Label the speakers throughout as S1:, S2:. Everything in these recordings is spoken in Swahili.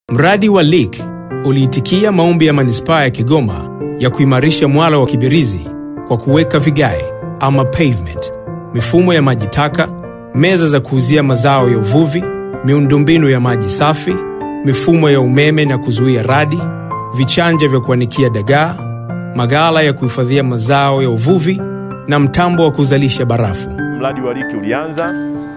S1: Mradi wa LEAK uliitikia maombi ya manispaa ya Kigoma ya kuimarisha mwalo wa Kibirizi kwa kuweka vigae ama pavement, mifumo ya maji taka, meza za kuuzia mazao ya uvuvi, miundombinu ya maji safi, mifumo ya umeme na kuzuia radi, vichanja vya kuanikia dagaa, maghala ya kuhifadhia mazao ya uvuvi na mtambo wa kuzalisha barafu.
S2: Mradi wa LEAK ulianza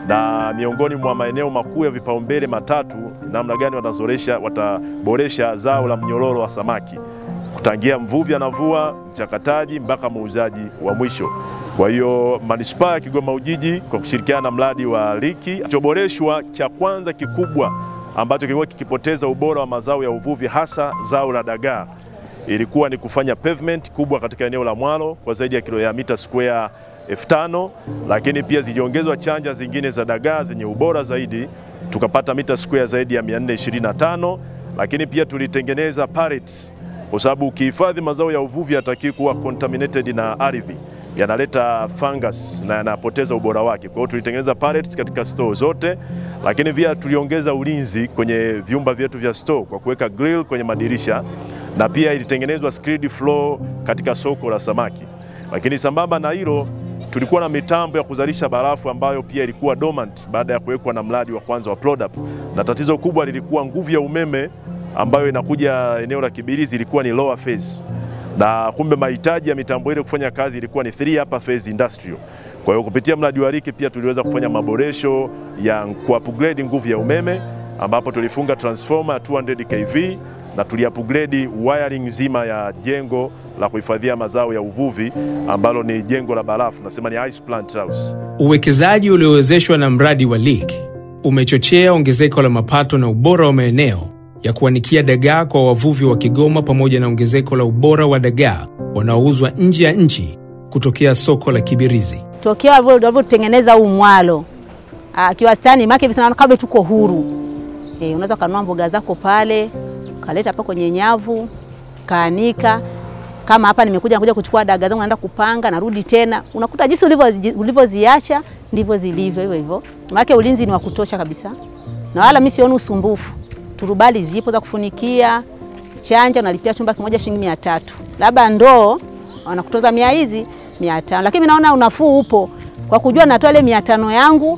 S2: na miongoni mwa maeneo makuu ya vipaumbele matatu, namna gani watazoresha wataboresha zao la mnyororo wa samaki kutangia mvuvi anavua, mchakataji mpaka muuzaji wa mwisho. Kwa hiyo manispaa ya Kigoma Ujiji kwa kushirikiana na mradi wa LEAK, kilichoboreshwa cha kwanza kikubwa ambacho kilikuwa kikipoteza ubora wa mazao ya uvuvi hasa zao la dagaa ilikuwa ni kufanya pavement kubwa katika eneo la mwalo kwa zaidi ya kilomita square elfu tano lakini pia ziliongezwa chanja zingine za dagaa zenye ubora zaidi tukapata mita square zaidi ya 425 lakini pia tulitengeneza pallets kwa sababu ukihifadhi mazao ya uvuvi yatakiwi kuwa contaminated na ardhi, yanaleta fungus na yanapoteza ubora wake. Kwa hiyo tulitengeneza pallets katika store zote, lakini pia tuliongeza ulinzi kwenye vyumba vyetu vya store kwa kuweka grill kwenye madirisha na pia ilitengenezwa screed floor katika soko la samaki. Lakini sambamba na hilo tulikuwa na mitambo ya kuzalisha barafu ambayo pia ilikuwa dormant baada ya kuwekwa na mradi wa kwanza wa Prodap, na tatizo kubwa lilikuwa nguvu ya umeme ambayo inakuja eneo la Kibirizi ilikuwa ni lower phase, na kumbe mahitaji ya mitambo ile kufanya kazi ilikuwa ni three upper phase industrial. Kwa hiyo kupitia mradi wa LEAK pia tuliweza kufanya maboresho ya ku-upgrade nguvu ya umeme ambapo tulifunga transformer 200 kV na tuliupgrade wiring nzima ya jengo la kuhifadhia mazao ya uvuvi ambalo ni jengo la barafu, nasema ni ice plant house.
S1: Uwekezaji uliowezeshwa na mradi wa LEAK umechochea ongezeko la mapato na ubora wa maeneo ya kuanikia dagaa kwa wavuvi wa Kigoma pamoja na ongezeko la ubora wa dagaa wanaouzwa nje ya nchi kutokea soko la Kibirizi.
S3: tokea walivyotengeneza huu mwalo ah, kiwastani make hivi sana kabla tuko huru e, unaweza ukanunua mboga zako pale ukaleta hapa kwenye nyavu kaanika. Kama hapa nimekuja nakuja kuchukua dagaa zangu naenda kupanga narudi tena, unakuta jinsi ulivyo- ulivyoziacha ndivyo zilivyo hivyo hivyo, maana ulinzi ni wa kutosha kabisa, na wala mimi sioni usumbufu. Turubali zipo za kufunikia, chanja unalipia chumba kimoja shilingi mia tatu, labda ndoo wanakutoza mia hizi mia tano, lakini mimi naona unafuu upo kwa kujua natoa ile mia tano yangu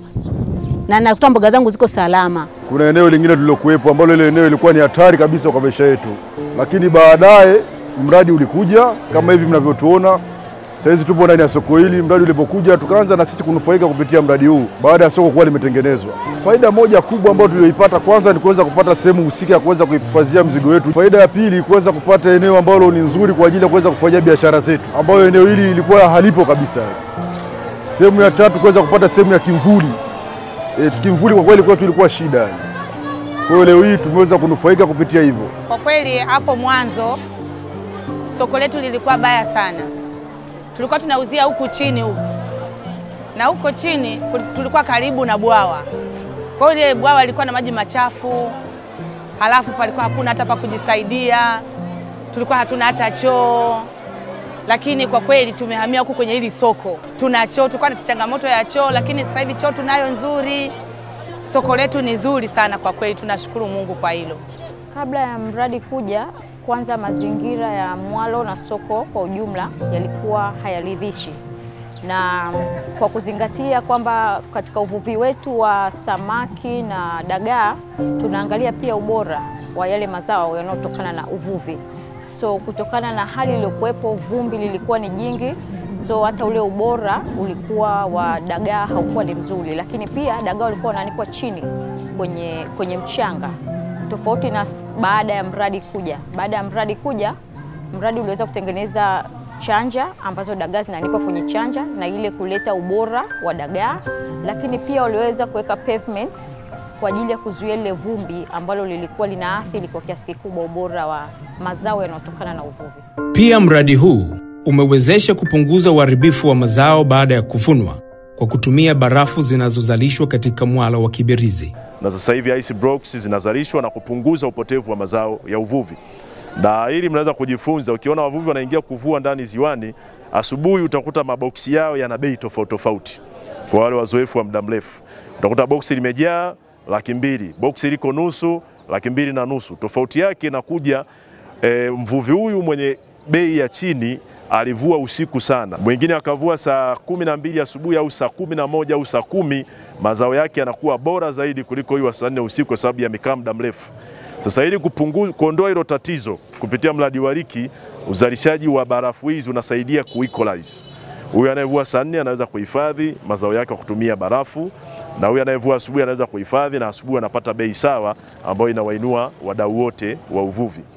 S3: na nakuta mboga zangu ziko salama.
S4: Kuna eneo lingine tulilokuwepo ambalo ile eneo ilikuwa ni hatari kabisa kwa maisha yetu, lakini baadaye mradi ulikuja kama hivi mnavyotuona. Saizi tupo ndani ya soko hili. Mradi ulipokuja, tukaanza na sisi kunufaika kupitia mradi huu baada ya soko kuwa limetengenezwa. Faida moja kubwa ambayo tulioipata, kwanza ni kuweza kupata sehemu husika ya kuweza kuhifadhia mzigo wetu. Faida ya pili, kuweza kupata eneo ambalo ni nzuri kwa ajili ya kuweza kufanyia biashara zetu, ambayo eneo hili ilikuwa halipo kabisa. Sehemu ya tatu, kuweza kupata sehemu ya kimvuli. E, kimvuli kwa kweli kwetu ilikuwa shida yani. Kwa hiyo leo hii tumeweza kunufaika kupitia hivyo.
S5: Kwa kweli hapo mwanzo soko letu lilikuwa baya sana, tulikuwa tunauzia huku chini huku na huko chini kul- tulikuwa karibu na bwawa. Kwa hiyo ile bwawa lilikuwa na maji machafu, halafu palikuwa hakuna hata pa kujisaidia, tulikuwa hatuna hata choo. Lakini kwa kweli tumehamia huku kwenye hili soko, tuna choo. Tulikuwa na changamoto ya choo, lakini sasa hivi choo tunayo nzuri. Soko letu ni zuri sana kwa kweli, tunashukuru Mungu kwa hilo.
S6: Kabla ya mradi kuja, kwanza mazingira ya mwalo na soko kwa ujumla yalikuwa hayaridhishi, na kwa kuzingatia kwamba katika uvuvi wetu wa samaki na dagaa tunaangalia pia ubora wa yale mazao yanayotokana na uvuvi. So kutokana na hali iliyokuwepo, vumbi lilikuwa ni jingi, so hata ule ubora ulikuwa wa dagaa haukuwa ni mzuri, lakini pia dagaa walikuwa wanaanikwa chini kwenye, kwenye mchanga tofauti na s- baada ya mradi kuja. Baada ya mradi kuja, mradi uliweza kutengeneza chanja ambazo dagaa zinaanikwa kwenye chanja na ile kuleta ubora wa dagaa, lakini pia waliweza kuweka pavements kwa ajili ya kuzuia lile vumbi ambalo lilikuwa linaathiri kwa kiasi kikubwa ubora wa mazao yanayotokana na uvuvi.
S1: Pia mradi huu umewezesha kupunguza uharibifu wa mazao baada ya kuvunwa kwa kutumia barafu zinazozalishwa katika mwalo wa Kibirizi.
S2: na sasa hivi ice blocks zinazalishwa na kupunguza upotevu wa mazao ya uvuvi. Na hili mnaweza kujifunza, ukiona wavuvi wanaingia kuvua ndani ziwani, asubuhi utakuta maboksi yao yana bei tofauti tofauti. Kwa wale wazoefu wa muda mrefu, utakuta boksi limejaa laki mbili, boksi liko nusu laki mbili na nusu. Tofauti yake inakuja e, mvuvi huyu mwenye bei ya chini alivua usiku sana, mwingine akavua saa kumi na mbili asubuhi au saa kumi na moja au saa kumi mazao yake yanakuwa bora zaidi kuliko huyu wa saa nne usiku kwa sababu yamekaa muda mrefu. Sasa ili kupunguza kuondoa hilo tatizo kupitia mradi wa RIKI, uzalishaji wa barafu hizi unasaidia kuequalize. Huyu anayevua saa nne anaweza kuhifadhi mazao yake kwa kutumia barafu, na huyu anayevua asubuhi anaweza kuhifadhi, na asubuhi anapata bei sawa ambayo inawainua wadau wote wa uvuvi.